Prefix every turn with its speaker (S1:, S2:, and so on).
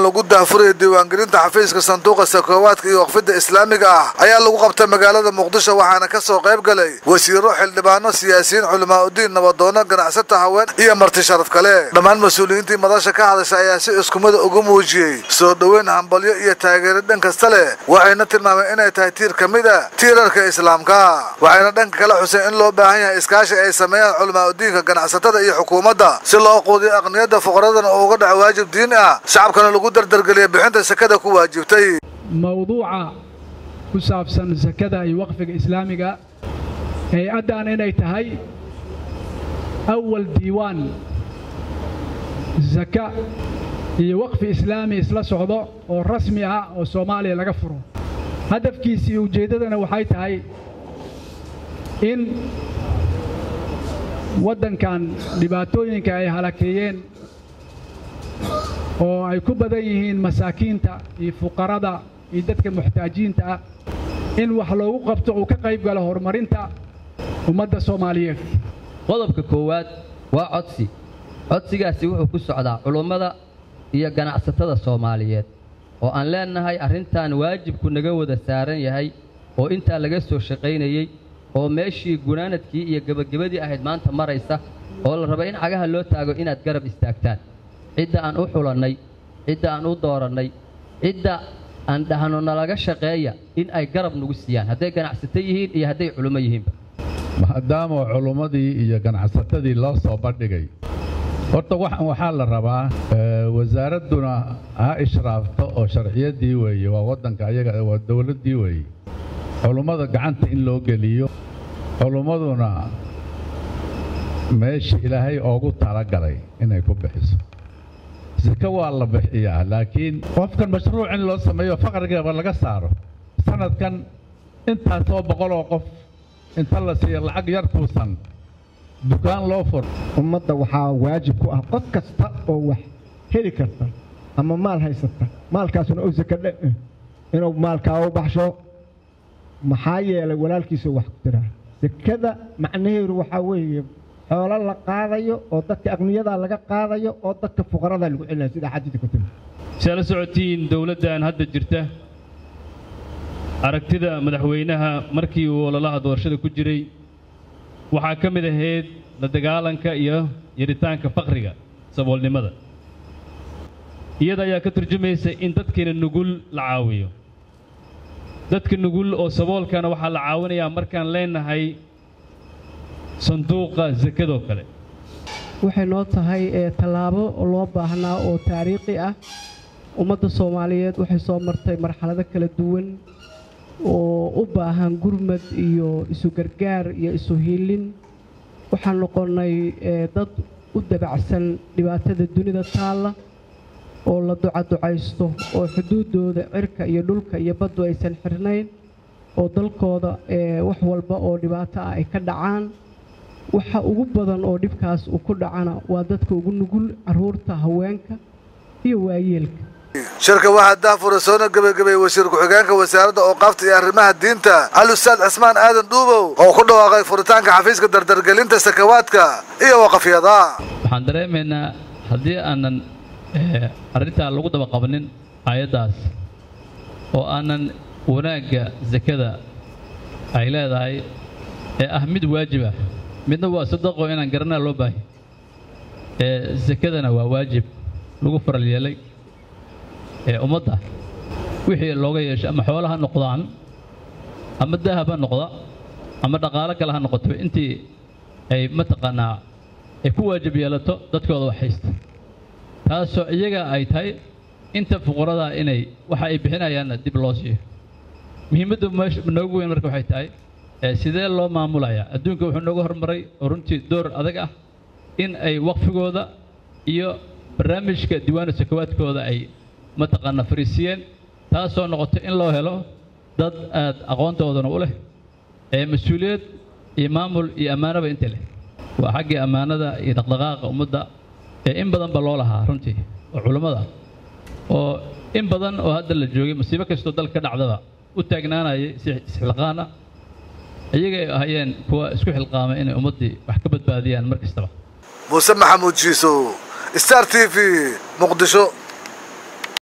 S1: lagu daafuraya diiwaangelinta xafiiska sanduuqa sakoowaadka iyo waqfidda islaamiga ah ayaa lagu qabtay magaalada muqdisho waxaana ka soo qayb galay wasiiro xildhibaano siyaasiyiin culamaa udiin nabadoono ganacsata haween iyo marti sharaf kale dhammaan mas-uuliyiintii madasha ka hadasha ayaa si iskumida ugu muujiyey soo dhoweyn hambalyo iyo taageero dhan kasta leh waxayna tilmaameen inay tahay tiir ka mid a tiirarka islaamka waxayna dhanka kale xuseen in loo baahan yahay iskaashi ay sameeyaan culamaa udiinka ganacsatada iyo xukuumadda si loo quudiyo aqniyadda fuqaradana uu uga dhaco waajib diini ah shacabkana lagu dardargeliya bixinta sakada ku waajibtay
S2: mawduuca ku saabsan sakada iyo waqfiga islaamiga hay-addan inay tahay awal diiwaan saka iyo waqfi islaami isla socdo oo rasmi ah oo soomaaliya laga furo hadafkiisa iyo ujeeddadana waxay tahay in waddankan dhibaatooyinka ay halakeeyeen oo ay ku badan yihiin masaakiinta iyo fuqarada iyo dadka muxtaajiinta ah in wax loogu qabto uu ka qayb galo horumarinta ummadda soomaaliyeed
S3: qodobka koowaad waa codsi codsigaasi wuxuu ku socdaa culummada iyo ganacsatada soomaaliyeed oo aan leennahay arrintan waajibku naga wada saaran yahay oo intaa laga soo shaqaynayey oo meeshii gunaanadkii iyo gebagabadii ahayd maanta maraysa oo la raba in cagaha loo taago inaad garab istaagtaan cidda aan u xulannay cidda aan u doorannay cidda aan dhahno nalaga shaqeeya in ay garab nagu siiyaan hadday ganacsato yihiin iyo hadday culummo yihiinba
S4: maadaama culummadii iyo ganacsatadii loo soo bandhigay horta waxan waxaa la rabaa wasaaradduna ha ishraafto oo sharciyaddii weeye waa waddanka ayaga waa dowladdii weeye culummada gacanta in loo geliyo culummaduna meesha ilaahay oogu talagalay inay ku bixiso sika waa la bixiyaa laakiin qofkan mashruuc in loo sameeyo faqrigaba laga saaro sanadkan intaasoo boqoloo qof inta la siiyo lacag yar kuusan dukaan loo fur
S5: ummadda waxaa waajib ku ah qof kasta oo wax heli karta ama maal haysata maalkaasuna u saka dhe inuu maalkaa u baxsho maxaa yeelay walaalkiisu wax ku tiraa sekada macnaheedu waxaa weeye xoolo la qaadayo oo dadka aqniyadaa laga qaadayo oo dadka fuqaradaa lagu celinaya sida xadiidka ku timi
S6: si aad la socotiin dowladdan hadda jirta aragtida madaxweynaha markii uu ololaha doorashada ku jiray waxaa ka mid ahayd la dagaalanka iyo yaritaanka faqriga saboolnimada iyada ayaa ka turjumaysa in dadkiina nugul la caawiyo dadka nugul oo saboolkana waxaa la caawinayaa markaan leenahay sanduuqa sakadoo kale
S7: waxay noo tahay tallaabo loo baahnaa oo taariikhi ah ummadda soomaaliyeed waxay soo martay marxalado kala duwan oo u baahan gurmad iyo isu gargaar iyo isu hiilin waxaan noqonnay dad u dabacsan dhibaatada dunida taalla oo la ducaducaysto oo xuduuddooda cirka iyo dhulka iyo baddu aysan xirnayn oo dalkooda wax walba oo dhibaato ah ay ka dhacaan waxa ugu badan oo dhibkaas uu ku dhacana waa dadka ugu nugul carruurta haweenka iyo waayeelka
S1: shirka waxaa daafura soona gebagabay wasiir ku-xigeenka wasaaradda ooqaafta iyo arrimaha diinta al-ustaad cismaan aadan dhuubow oo ku dhawaaqay furitaanka xafiiska dardargelinta sakawaadka iyo waqafyada
S8: waxaan dareemaynaa haddii aanan arrintaa lagu daba qabanin aayaddaas oo aanan wanaagga sakada ay leedahay ee ah mid waajib ah midna waa sadaqo inaan garanaa loo baahay ee sakadana waa waajib lagu faral yeelay ee ummadda wixii looga yeesho ama xoolo ha noqdaan ama dahab ha noqda ama dhaqaalo kale ha noqoto intii ay mataqaanaa ay ku waajib yeelato dadkooda wax haysta taasoo iyaga ay tahay inta fuqarada inay waxa ay bixinayaanna dib loo siiyo muhiimadda meesha noogu weyn marka waxay tahay sidee loo maamulayaa adduunka wuxuu nooga hormaray oo runtii door adag ah in ay waqfigooda iyo barnaamijka diiwaanu sakawaadkooda ay mataqaanaa fariisiyeen taasoo noqotay in loo helo dad aad aqoontoodana u leh ee mas-uuliyad iyo maamul iyo ammaanaba inta leh waa xaggii ammaanada iyo dhaqdhaqaaqa ummadda ee in badan ba loo lahaa runtii oo culammada oo in badan oo hadda la joogay musiibo kastoo dalka ka dhacdaba u taagnaanayay si isxilqaana iyaga ay ahayeen kuwa isku xilqaamay inay ummaddii wax ka badbaadiyaan mar kastaba
S1: muuse maxamuud jiisow star t v muqdisho